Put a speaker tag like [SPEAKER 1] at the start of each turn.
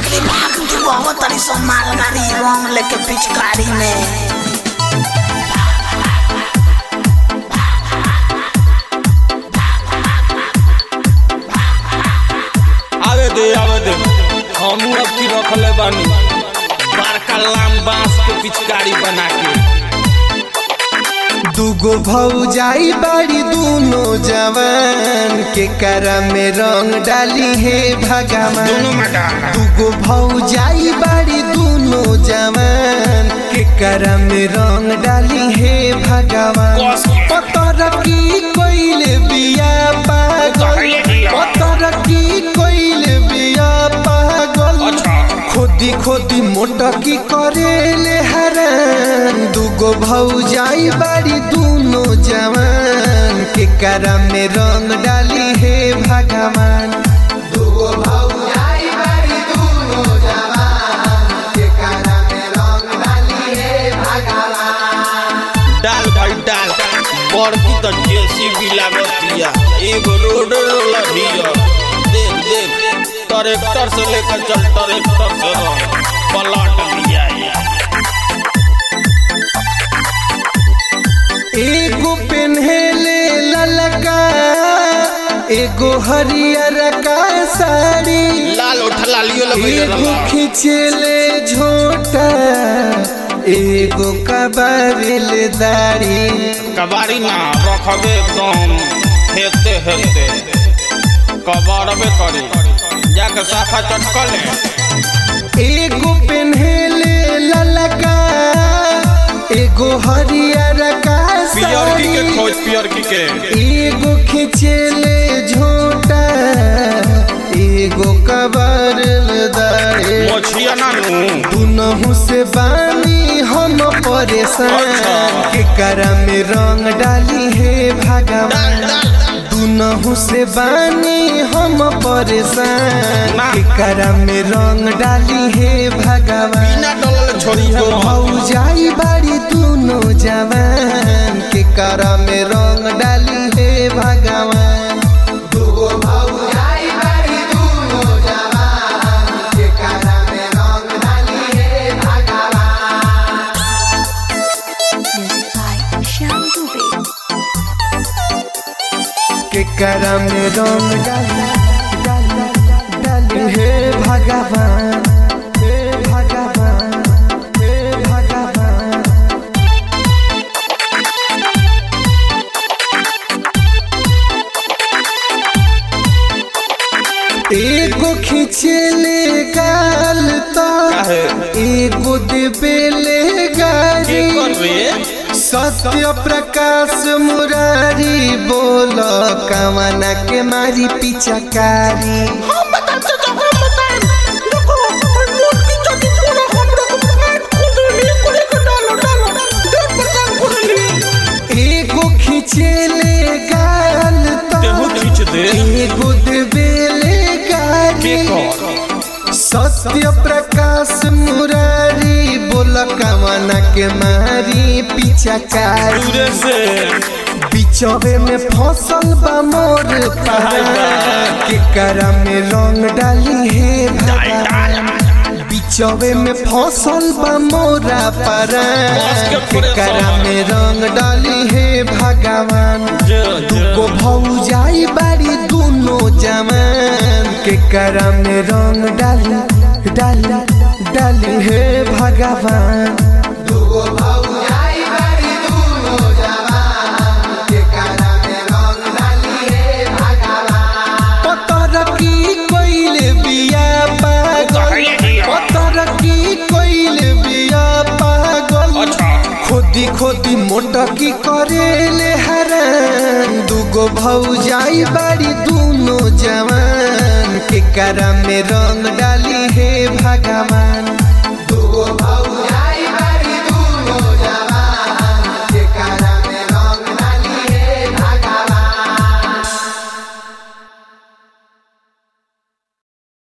[SPEAKER 1] बाकरी भाग तू बहुत तरी सो मारगाड़ी रंग लेके पिचकारी में
[SPEAKER 2] आवे दे आवे दे हमू अब की रखले बानी बड़का लाम बांस के पिचकारी बना के
[SPEAKER 3] दुगो भौजाई बाड़ी दूनो जवान के करा में रंग डाली है भगवान
[SPEAKER 2] दोनों में डाला
[SPEAKER 3] दुगो भौजाई बाड़ी दूनो जवान के करा में रंग डाली है भगवान
[SPEAKER 2] कस के।
[SPEAKER 3] पतर की कोइले बिया पागल
[SPEAKER 2] कहिए बिया।
[SPEAKER 3] पतर की कोइले बिया पागल
[SPEAKER 2] अच्छा
[SPEAKER 3] खोदी खोदी मोटकी करेले हरान दुगो भौजाई बाड़ी दूनो जवान के करा में रंग डाली है भगवान दुगो भौजाई बाड़ी दूनो जवान के करा में रंग डाली है भगवान
[SPEAKER 2] डाल भाई डाल बड़की तो जेसीबी लागतिया एगो रोड लभिया देख देख ट्रैक्टर से लेकर चल ट्रैक्टर से रह पलट लिया
[SPEAKER 3] एगो पेन्हेले ललका एगो हरियर का साड़ी
[SPEAKER 2] लाल उठला लियो
[SPEAKER 3] एगो
[SPEAKER 2] लगे
[SPEAKER 3] खिंचले झोटा एगो कबारिल दाढ़ी
[SPEAKER 2] कबाड़ी ना रखबे एकदम हेते हेते कबाड़बे करी जाके साफा चटकले
[SPEAKER 3] एगो पेन्हेले ललका एगो हरियर का
[SPEAKER 2] पियर की के
[SPEAKER 3] साड़ी
[SPEAKER 2] खोज पियर की के
[SPEAKER 3] एगो खिंचले झोटा एगो कबारिल दाढ़ी
[SPEAKER 2] मोछिया ना नू
[SPEAKER 3] दुनहु से बानी हम परेशान के करा में रंग डाली है भगवान दुनहु से बानी हम परेशान
[SPEAKER 2] ना।
[SPEAKER 3] के करा में रंग डाली है भगवान
[SPEAKER 2] बिना डलल छोड़ी है
[SPEAKER 3] दुगो
[SPEAKER 2] मोहब्बत।
[SPEAKER 3] भौजाई बाड़ी दुनो जवान के करा में रंग डाली है भगवान दुगो भौजाई बाड़ी दुनो जवान के करा में रंग डाली है भगवान
[SPEAKER 4] Music by Shyam Dubey.
[SPEAKER 3] के करा में रंग डाली डाली डाली हे भगवान हे भगवान हे भगवान एगो खिंचले गाल तो
[SPEAKER 2] काहे?
[SPEAKER 3] एगो देबेले
[SPEAKER 2] के
[SPEAKER 3] गाड़ी
[SPEAKER 2] कर रे
[SPEAKER 3] सत्य प्रकाश मुरारी बोल कवना के मारी पिचकारी
[SPEAKER 1] हम बताते तो हम बताएं देखो और नोट की चोटी पूरा हमरे को पेट खुद ली कुड़ी को डालो डालो डेढ़ परसेंट खुद ली
[SPEAKER 3] एगो खिंचले गाल
[SPEAKER 2] तेहू
[SPEAKER 3] तो
[SPEAKER 2] खींच दे
[SPEAKER 3] एगो देबेले
[SPEAKER 2] के
[SPEAKER 3] गाड़ी
[SPEAKER 2] कर
[SPEAKER 3] सत्य प्रकाश मुरारी बोल कवना के मारी पिचकारी
[SPEAKER 2] दूरे से
[SPEAKER 3] बिचवे में फसल बा मोर पहाड़ के करा में रंग डाली है भगवान बिचवे में फसल बा मोरा परा के करा में रंग डाली है भगवान
[SPEAKER 2] जो
[SPEAKER 3] दुगो भौजाई बाड़ी दुनो जवान के करा में रंग डाली डाली डाली है भगवान दुगो भौजाई बाड़ी दुनो जवान के करा में रंग डाली है भगवान पतर की कोइले बिया पागल पतर की कोइले बिया पागल
[SPEAKER 2] अच्छा
[SPEAKER 3] खोदी खोदी मोटकी करेले हरान दुगो भौजाई बाड़ी दूनो जवान के करा में रंग डाली है भगवान